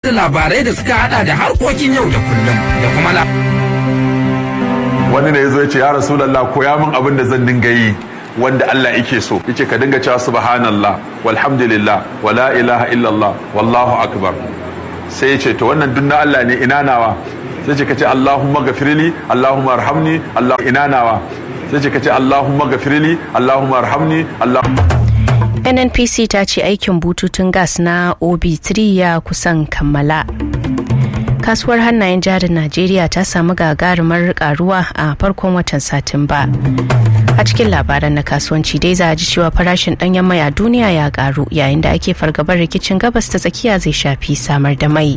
da labarai da suka hada da harkokin yau da kullum da kuma la. wani ne ya zo ya ce ya rasulallah koya min abin da zan dinga yi wanda Allah yake so yace ka dinga cewa subhanallah walhamdulillah wala ilaha illallah wallahu akbar sai yace to wannan dunna Allah ne ina nawa sai ce kace Allahumma gafirli Allahumma arhamni Allah ina nawa sai ce kace Allahumma gafirli Allahumma arhamni Allah nnpc ta ce aikin bututun gas na ob3 ya kusan kammala kasuwar hannayen jarin najeriya ta samu gagarumar karuwa a farkon watan satumba a cikin labaran na kasuwanci dai za a ji cewa farashin danyen mai a duniya ya karu yayin da ake fargabar rikicin gabas ta tsakiya zai shafi samar da mai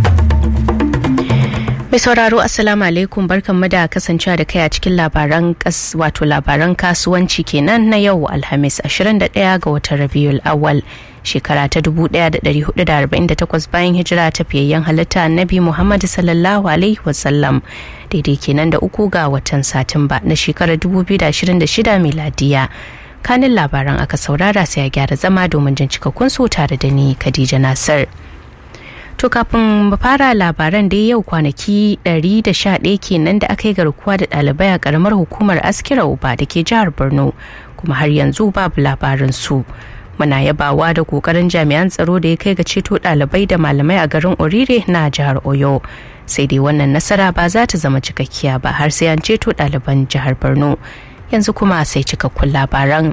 mai sauraro assalamu alaikum barkanmu da kasancewa da kai a cikin labaran wato labaran kasuwanci kenan na yau alhamis 21 ga watan rabiul awal shekara ta 1448 bayan hijira ta fiyayyen halitta annabi muhammad sallallahu alaihi wasallam daidai kenan da uku ga watan satumba na shekarar 2026 miladiya kanin labaran aka saurara sai a gyara zama domin jin cikakkun su tare da ni khadija nasir To kafin mu fara labaran dai yau kwanaki 111 kenan da aka yi garkuwa da ɗalibai a ƙaramar hukumar askira uba da ke jihar borno kuma har yanzu babu labarin su muna yabawa da kokarin jami'an tsaro da ya kai ga ceto ɗalibai da malamai a garin orire na jihar oyo sai dai wannan nasara ba za ta zama cikakkiya ba har sai an ceto ɗaliban jihar borno yanzu kuma sai cikakkun labaran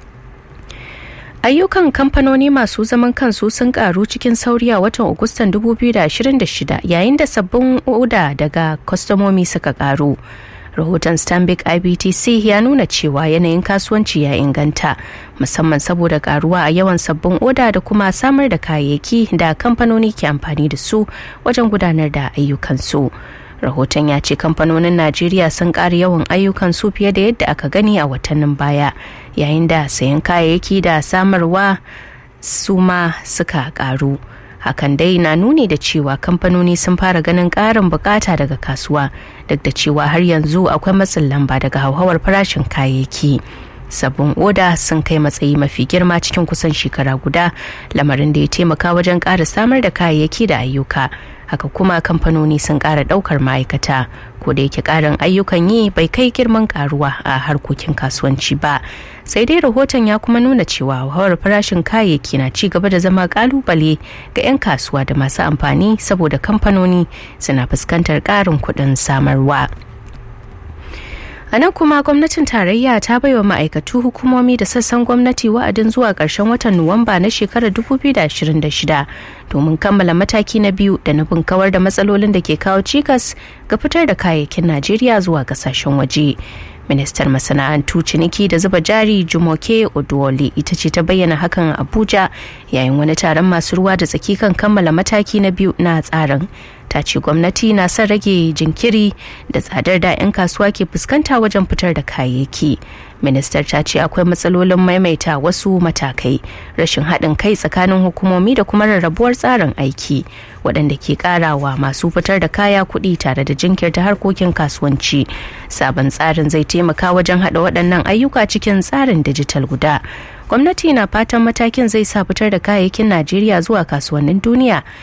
ayyukan kamfanoni masu zaman kansu sun karu cikin sauri a watan agustan 2026 yayin da sabbin oda daga kwastomomi suka karu rahoton stanbic ibtc ya nuna cewa yanayin kasuwanci ya inganta musamman saboda karuwa a yawan sabbin oda da kuma samar da kayayyaki da kamfanoni ke amfani da su wajen gudanar da ayyukansu rahoton ya ce kamfanonin najeriya sun ƙara yawan ayyukan su fiye da yadda aka gani a watannin baya yayin da sayan kayayyaki da samarwa su ma suka ƙaru hakan dai na nuni da cewa kamfanoni sun fara ganin ƙarin bukata daga kasuwa duk da cewa har yanzu akwai matsin lamba daga hauhawar farashin kayayyaki sabbin oda sun kai matsayi mafi girma cikin kusan shekara guda lamarin da ya taimaka wajen ƙara samar da kayayyaki da ayyuka haka kuma kamfanoni sun ƙara ɗaukar ma'aikata ko da yake ƙarin ayyukan yi bai kai girman ƙaruwa a harkokin kasuwanci ba sai dai rahoton ya kuma nuna cewa hauhawar farashin kayayyaki na ci gaba da zama ƙalubale ga 'yan kasuwa da masu amfani saboda kamfanoni suna fuskantar ƙarin kuɗin samarwa. a nan kuma gwamnatin tarayya ta baiwa ma'aikatu hukumomi da sassan gwamnati wa'adin zuwa ƙarshen watan nuwamba na shekarar 2026 domin kammala mataki na biyu da nufin kawar da matsalolin da ke kawo cikas ga fitar da kayayyakin najeriya zuwa kasashen waje ministar masana'antu ciniki da zuba jari jumoke oduwole ita ce ta bayyana hakan a abuja yayin wani taron masu ruwa da tsaki kan kammala mataki na biyu na tsarin ta ce gwamnati na son rage jinkiri da tsadar da 'yan kasuwa ke fuskanta wajen fitar da kayayyaki ministar ta ce akwai matsalolin maimaita wasu matakai rashin haɗin kai tsakanin hukumomi da kuma rarrabuwar tsarin aiki waɗanda ke ƙarawa masu fitar da kaya kuɗi tare da jinkirta harkokin kasuwanci sabon tsarin zai taimaka wajen haɗa waɗannan ayyuka cikin tsarin dijital guda gwamnati na fatan matakin zai sa fitar da kayayyakin najeriya zuwa kasuwannin duniya